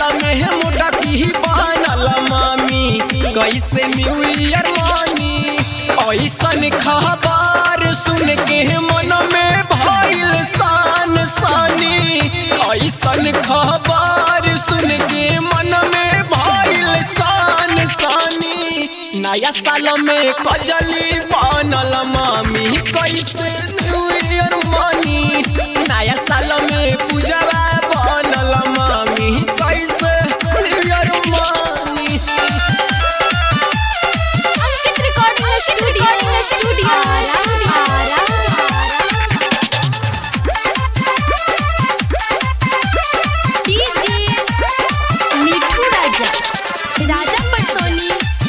में मोटा की बनल मामी कैसे न्यू ईयर मानी ऐसन खबर सुन के मन में भइल सान सानी ऐसन खबर सुन के मन में भइल सान सानी नया साल में कजली बनल मामी कैसे न्यू ईयर मानी नया साल में पूजवा बनल मामी कैसे न्यू ईयर मानी Ankit recording studio studio DJ Mithu Raja Raja Patsoni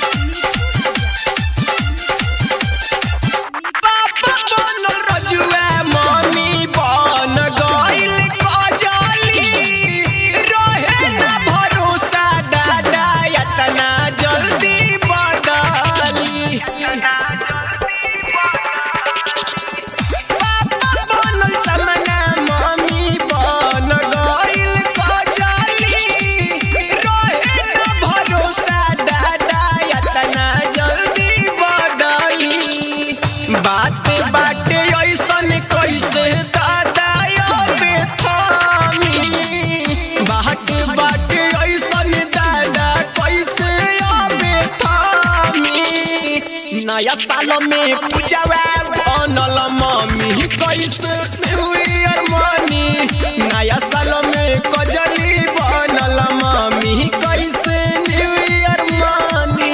पापा बनल रजुआ मम्मी बन गइल कजली रहे ना भरोसा दादा इतना जल्दी बदली पापा बनल समना मम्मी बन गइल कजली रहे ना भरोसा दादा इतना जल्दी बदली बात बाटे ऐसन कैसे दादा अबे थामी बात बाटे ऐसन दादा कैसे अबे थामी नया साल में पूजवा बनल मम्मी कैसे न्यू ईयर मानी नया साल में कजली बनल मम्मी कैसे न्यू ईयर मानी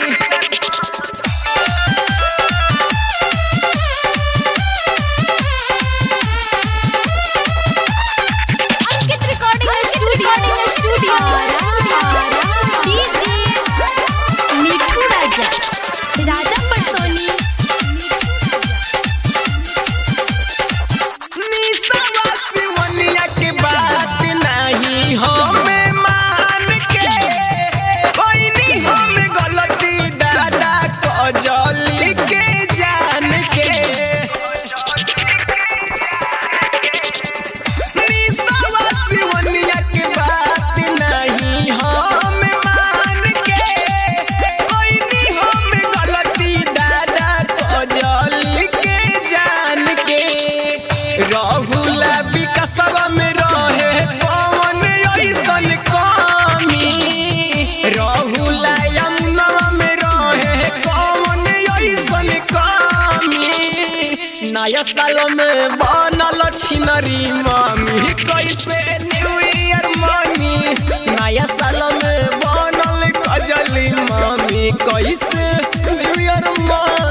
Ankit recording studio studio DJ Mithu Raja Raja Patsoni निसवा सिवनिया के बात नहीं हमें मान के कोई नहीं हमें गलती दादा कजली के जान के निसवा सिवनिया के बात नहीं हमें मान के कोई नहीं हमें गलती दादा कजली के जान के राहुल विकसवा में रहे कौन ऐसन कमी राहुल यमुनवा में रहे कौन ऐसन कमी नया साल में बनल छिनरी मामी कैसे न्यू ईयर मानी नया साल में बनल कजली मामी कैसे न्यू ईयर मानी